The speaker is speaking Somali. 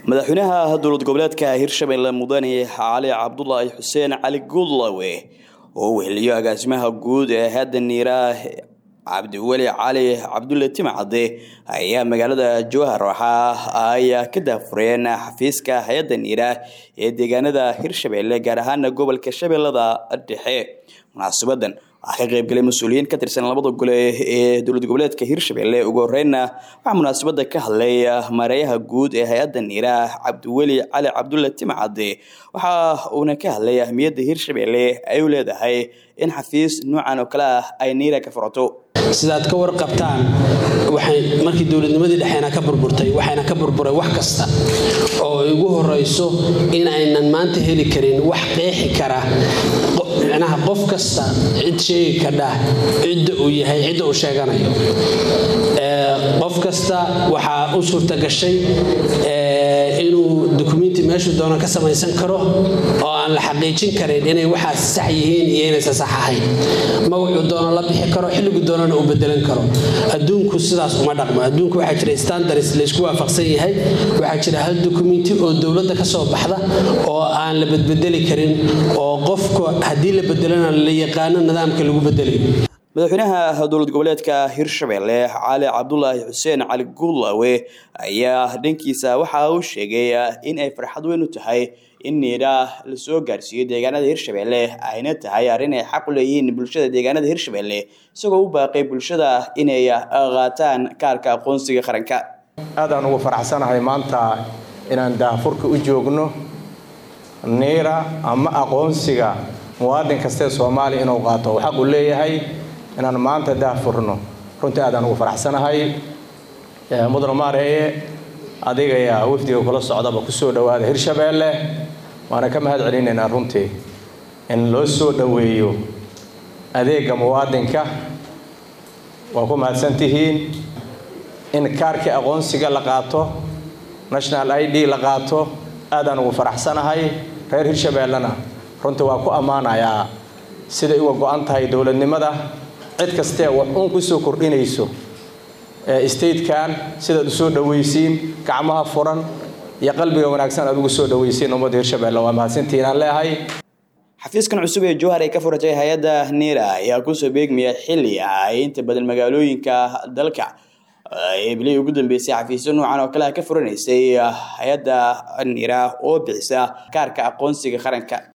madaxweynaha dowlad goboleedka hirshabelle mudane cali cabdulaahi xuseen cali guudlawe oo weheliyo agaasimaha guud ee hadda niira cabdiweli cali cabdulle timcade ayaa magaalada jowhar waxa ay ka daafureen xafiiska hay-adda niira ee deegaanada hirshabelle gaar ahaana gobolka shabeellada dhexe munaasabadan waxaa ka qaybgalay mas-uuliyiin ka tirsan labada gole ee dowlad goboleedka hirshabelle ugu horeynna waxaa munaasabada ka hadlay maareeyaha guud ee hay-adda niira cabdiweli cali cabdulle timcade waxa uuna ka hadlay ahmiyadda hirshabelle ay u leedahay in xafiis noocan oo kale ah ay niira ka furato sidaad ka warqabtaan waxay markii dowladnimadii dhexeena ka burburtay waxayna ka burburay wax kasta oo igu horeyso in aynan maanta heli karin wax qeexi kara micnaha qof kasta cid sheegi kadhah cidda uu yahay cidda uu sheeganayo qof kasta waxaa u suurta gashay inuu dukumenti meeshuu doono ka samaysan karo oo aan la xaqiijin karin inay waxaas sax yihiin iyo inaysan sax ahayn magacuu doono la bixi karo xilligu doonana uu bedelan karo adduunku sidaas uma dhaqmo adduunku waxaa jira standards laysku waafaqsan yahay waxaa jira hal dukumenti oo dowladda ka soo baxda oo aan la bedbedeli karin oo qofka haddii la bedelana la yaqaano nidaamka lagu bedelayo madaxweynaha dowlad goboleedka hirshabelle cali cabdulaahi xuseen cali guudlawe ayaa dhankiisa waxa uu sheegay in ay farxad weyn u tahay in niira lasoo gaarsiiyo deegaanada hirshabelle ayna tahay arrin ay xaq u leeyihiin bulshada deegaanada hirshabelle isagoo u baaqay bulshada inay qaataan kaarka aqoonsiga qaranka aadaan ugu faraxsanahay maanta inaan daahfurka u joogno niira ama aqoonsiga muwaadin kastee soomaaliya inuu qaato uu xaq u leeyahay inaan maanta daahfurno runtii aadaan ugu faraxsanahay mudane maareeye adigaya wafdiga kula socdaba kusoo dhowaada hirshabeelle waana ka mahad celinaynaa runtii in loo soo dhoweeyo adeega muwaadinka waa ku mahadsantihiin in kaarkii aqoonsiga la qaato national i d la qaato aadaan ugu faraxsanahay reer hirshabeellena runtii waa ku ammaanayaa siday uga go-an tahay dowladnimada cid kastee wax uun ku soo kordhinayso statekan sidaad u soo dhowaysiin gacmaha furan iyo qalbiga wanaagsan aad ugu soo dhowaysiin ummadda hirshabelle waa mahadsantihiin aan leehay xafiiskan cusub ee jowhar ay ka furatay hay-adda niira ayaa kusoo beegmaya xilli ay inta badan magaalooyinka dalka ee bilihii ugu dambeysay xafiisyo noocan oo kale ah ka furanaysay hay-adda niira oo bixisa kaarka aqoonsiga qaranka